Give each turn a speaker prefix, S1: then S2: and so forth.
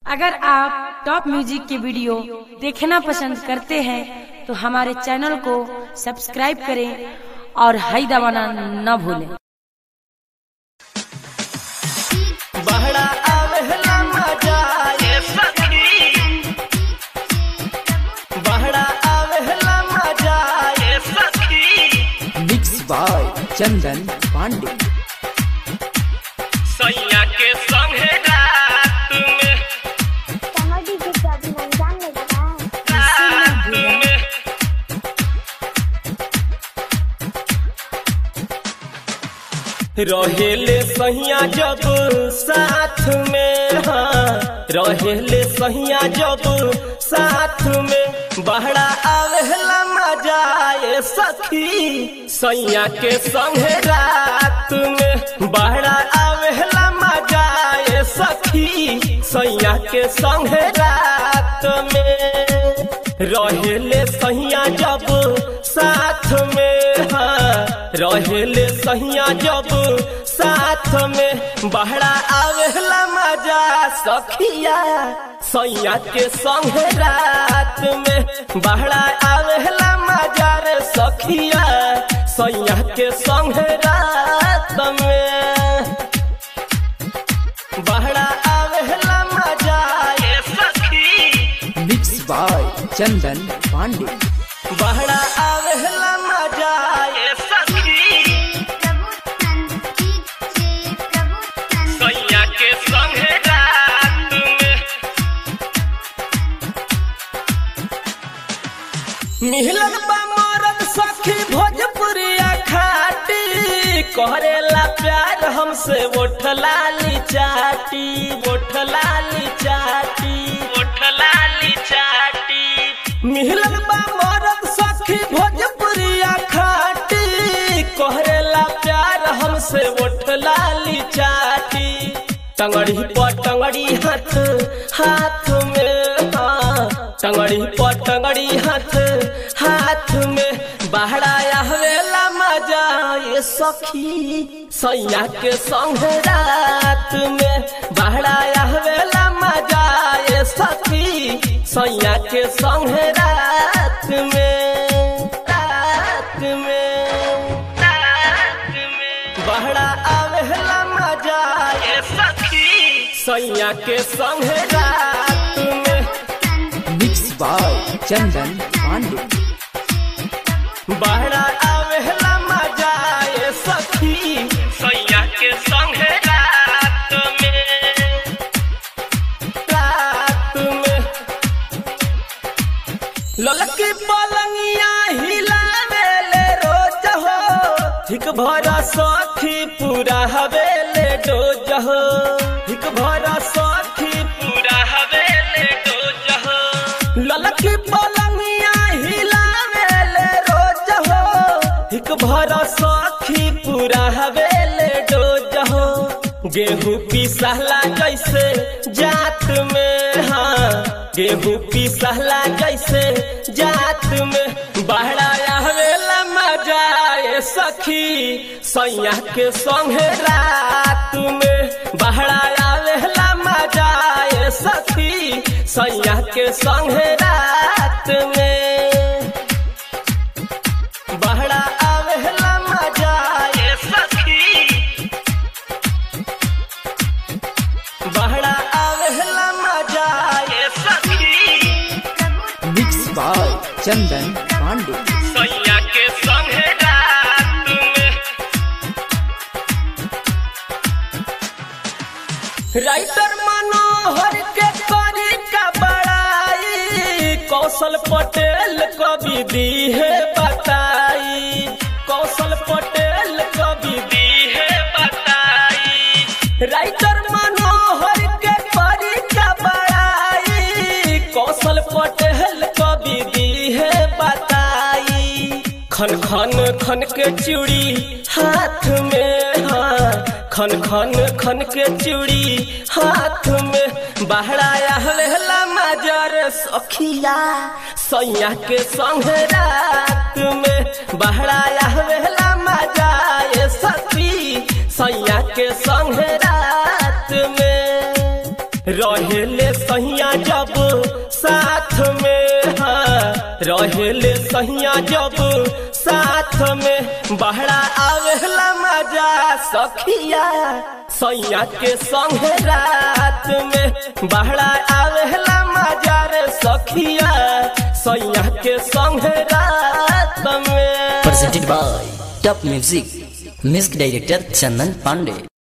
S1: अगर आप top music के वीडियो देखना पसंद करते हैं तो हमारे चैनल को सब्सक्राइब करें और हाई दबाना न भूलें
S2: बहरा आवेला मजा ये सखी बहरा आवेला मजा ये सखी
S3: मिक्स बाय चंदन पांडे
S2: सैया के संगे रात में
S4: कमोडी की प्रॉब्लम जानने लगा
S2: रात में रहेले सहिया जब साथ में हाँ रहेले सहिया जब साथ में बहरा आवेला मजा ये सखी सैया के संगे रात में बहरा आवेला मजा ये सखी सैया के संगे रात में रहेले सहिया जब साथ में हाँ रहेले सहिया जब साथ में बहरा आवेला मजा सखिया सैया के संग रात में बहरा आवेला मजा रे सखिया सैया के संग रात में बहरा आवेला मजा ये सखी
S3: मिक्स बाय चंदन पांडे
S2: बहरा आवेला मजा ये सखी
S4: प्रभु संगीत से प्रभु संगीत
S2: सैया के संगे रात में मिलन बा मरद सखी भोजपुरिया खाटी करेला प्यार हमसे ओठलाली चाटी ओठलाली चाटी ओठलाली चाटी मिलन बा मरद सखी भोजपुरिया खाटी करेला प्यार हमसे ओठलाली चाटी टंगड़ी पर टंगड़ी हाथ हाथ में हाँ टंगड़ी पर टंगड़ी हाथ हाथ में बहराया हवेला मजा ये सखी सैया के संग रात में बहराया हवेला मजा ये सखी सैया के संग रात में रात में रात में बहरा आवेला मजा ये सखी सैया के संग रात में
S3: मिक्स बाय चंदन पांडे
S2: बहरा आवेला मजा ये सखी सैया के संग रात में रात में ललकी पलंगिया हिलावेले रोज हो हिक भरा सखी पूरा हवेले डोज हो हिक भरा सखी पूरा हवेले डोज हो ललकी पलंगिया हिलावेले रोज हो हिक भरा सखी पूरा हवेले डोज हो गेहूं पिसहला जैसे जात में हाँ गेहूं पिसहला जैसे जात में बहराया हवेला मजा ये सखी सैया के संगे रात में बहराया हवेला मजा ये सखी सैया के संगे रात में बहरा आवेला मजा ये सखी बहरा आवेला मजा ये सखी
S3: मिक्स बाय चंदन पांडे
S2: सैया के संगे रात में राइटर मनोहर के करी का बड़ाई कौशल पटेल कवि दी है बताई कौशल पटेल कवि दी है बताई राइटर मनोहर के करी का बड़ाई कौशल पटेल कवि दी है बताई खन खन खन के चूड़ी हाथ में हाँ खन खन खन के चूड़ी हाथ में बहराया हवेला मजर सखिया सैया के संग रात में बहराया हवेला मजा ये सखी सैया के संग रात में रहेले सहिया जब साथ में हाँ रहेले सहिया जब साथ में बहरा आवेला मजा सखिया सैया के संग रात में बहरा आवेला मजा रे सखिया सैया के संग रात में
S5: presented by Top Music. Music Director Chandan Pandey.